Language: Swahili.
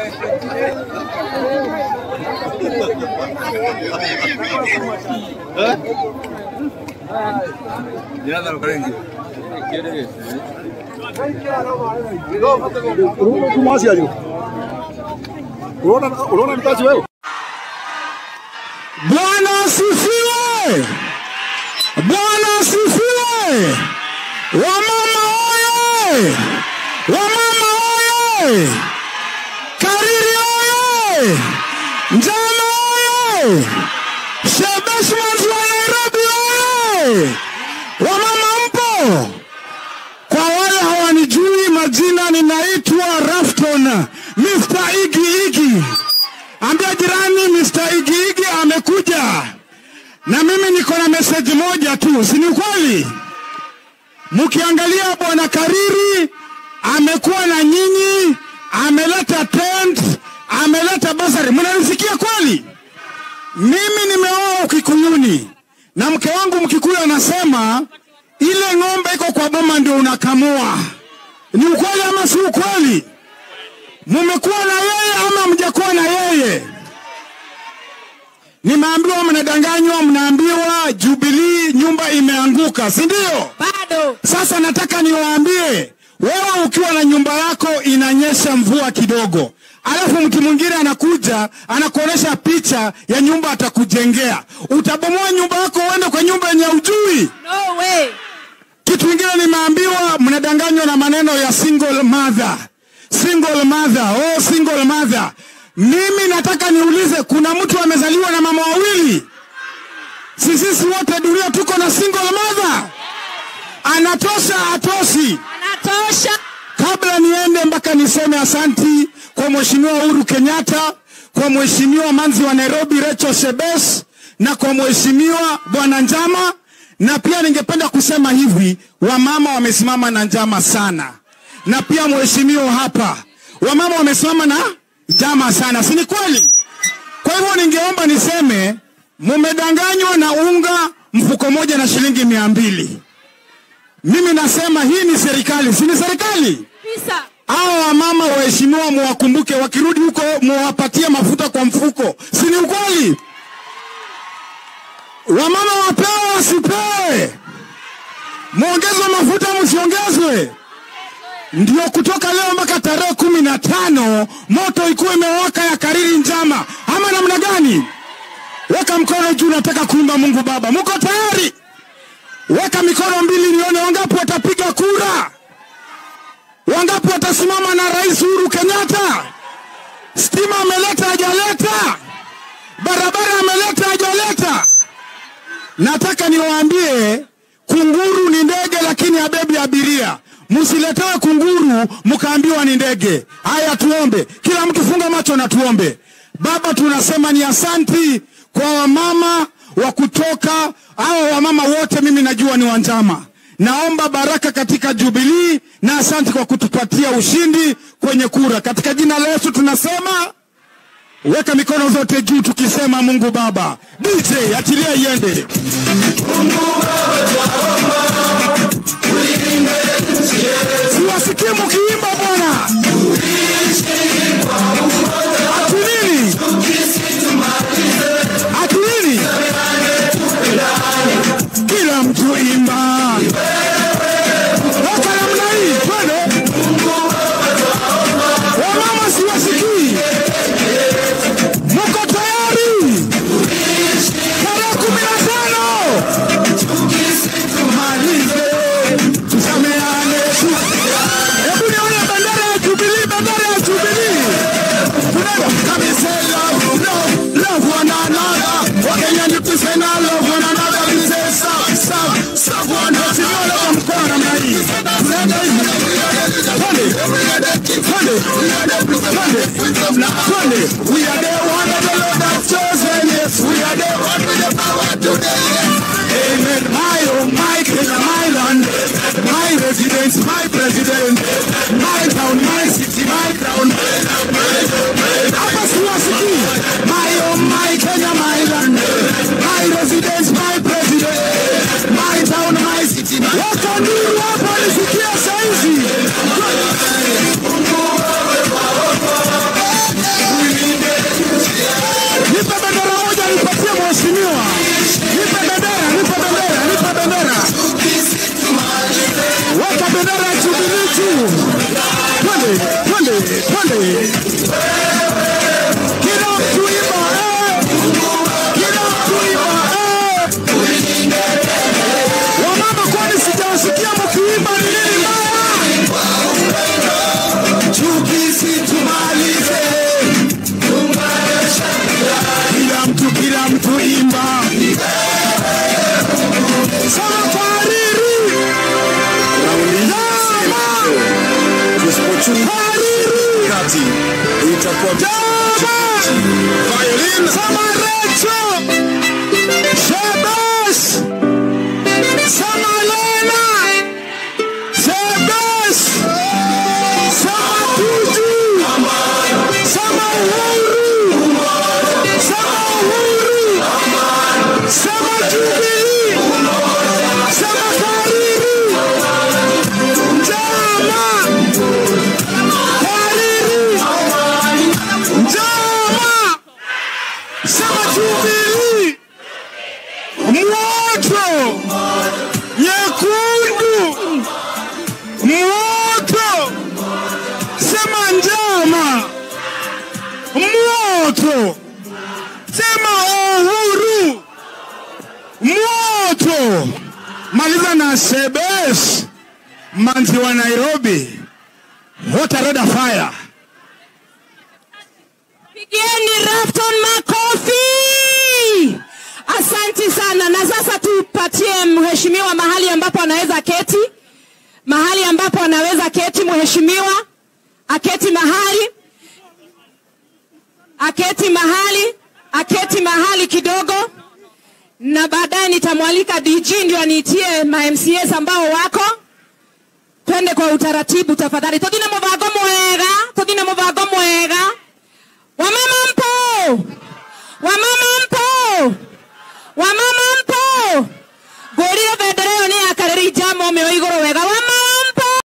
Kumasi aje. Unaona unaona mtaji wewe? Bwana asifiwe! Bwana asifiwe! Wamama oye! Wamama oye! Kariri oye! Njama oye! Shebeshmans wa Nairobi oye! Wamama mpo? Kwa wale hawanijui majina, ninaitwa Rafton Mr. Igi Igi. Ambia jirani Mr. Igi Igi amekuja, na mimi niko na meseji moja tu, si ni kweli? Mkiangalia bwana Kariri amekuwa na nyinyi, ameleta tent, ameleta basari, mnanisikia kweli? Mimi nimeoa Ukikuyuni na mke wangu Mkikuyu anasema ile ng'ombe iko kwa boma ndio unakamua. Ni ukweli ama si ukweli? Mumekuwa na yeye ama mjakuwa na yeye? Nimeambiwa mnadanganywa, mnaambiwa Jubilee nyumba imeanguka, si ndio? bado Sasa nataka niwaambie, wewe ukiwa na nyumba yako inanyesha mvua kidogo, alafu mtu mwingine anakuja anakuonesha picha ya nyumba atakujengea, utabomoa nyumba yako uende kwa nyumba yenye ujui. no way Kitu kingine nimeambiwa, mnadanganywa na maneno ya single mother, single mother, oh single mother. Mimi nataka niulize, kuna mtu amezaliwa na mama wawili? Si sisi wote dunia tuko na single mother? Anatosha atoshi? anatosha Kabla niende mpaka niseme asanti kwa Mheshimiwa Uhuru Kenyatta, kwa Mheshimiwa Manzi wa Nairobi Rachel Shebes na kwa Mheshimiwa Bwana Njama, na pia ningependa kusema hivi, wamama wamesimama na njama sana, na pia mheshimiwa hapa, wamama wamesimama na njama sana, si ni kweli? Kwa hivyo ningeomba niseme, mumedanganywa na unga mfuko moja na shilingi mia mbili. Mimi nasema hii ni serikali, si ni serikali? pisa Hao wamama waheshimiwa, muwakumbuke, wakirudi huko muwapatie mafuta kwa mfuko, si ni ukweli? Wamama wapewe wasipewe, muongezwe mafuta msiongezwe. Ndio kutoka leo mpaka tarehe kumi na tano moto ikuwa imewaka ya Kariri Njama, ama namna gani? Weka mkono juu, nataka kuimba Mungu Baba. Muko tayari? Weka mikono mbili nione wangapi watapiga kura. Wangapi watasimama na Rais Uhuru Kenyatta? Stima ameleta hajaleta? Barabara ameleta hajaleta? Nataka niwaambie kunguru ni ndege, lakini habebi abiria. Msiletewe kunguru mkaambiwa ni ndege. Haya, tuombe. Kila mtu funga macho na tuombe. Baba, tunasema ni asanti kwa wamama wa kutoka hao wamama wote, mimi najua ni wanjama. Naomba baraka katika Jubilii na asante kwa kutupatia ushindi kwenye kura. Katika jina la Yesu tunasema, weka mikono zote juu tukisema Mungu Baba. DJ achilia iende. Siwasikie mkiimba bwana. Ati nini? Ati nini? Kila mtu imba. Weka namna hii, twende. Wamama siwasikii. Muko tayari? Tarehe kumi na tano. Tumalize, tusameane. Hebu nione bendera ya Jubilee, bendera ya Jubilee. Tunaenda kabisa, love, love, love one another. Wakenya ni kusema love one another. We say serve, serve, serve one another. Sio love mkoa namna hii. Tunaenda hivi. Twende. Twende. Twende. Twende. We are the one that the Lord has chosen. Yes, we are the one with the power today. Amen. My oh my Kenya, my land, my residence, my president, my town, my city, my crown. Hapa siwasikii. My oh my Kenya, my land, my residence, my president, my town, my city. Wako nduru hapa nisikia saizi. twende twende kila mtu imba eh. kila mtu imba eh. wamama kwani sijawasikia mkiimba ni nini mbaya chuki situmalize kila mtu kila mtu imba safariri hariri kati itakuwa Violin Samarecho Shebes Samalena Shebes Samatuju Samahuru Samahuru Samajubili Samakariri Njama Kariri Njama Sema Jubilee, moto nyekundu, moto. Sema njama, moto. Sema uhuru, moto. Maliza na Sebes, manzi wa Nairobi. What a red fire. Pigieni Rafton makofi. Asanti sana, na sasa tupatie mheshimiwa mahali ambapo anaweza keti, mahali ambapo anaweza keti mheshimiwa, aketi mahali, aketi mahali, aketi mahali kidogo, na baadaye nitamwalika DG ndio aniitie ma MCAs ambao wako twende kwa utaratibu tafadhali. Tuthine mubango mwega, tuthine mubango mwega. Wamama mpo, wamama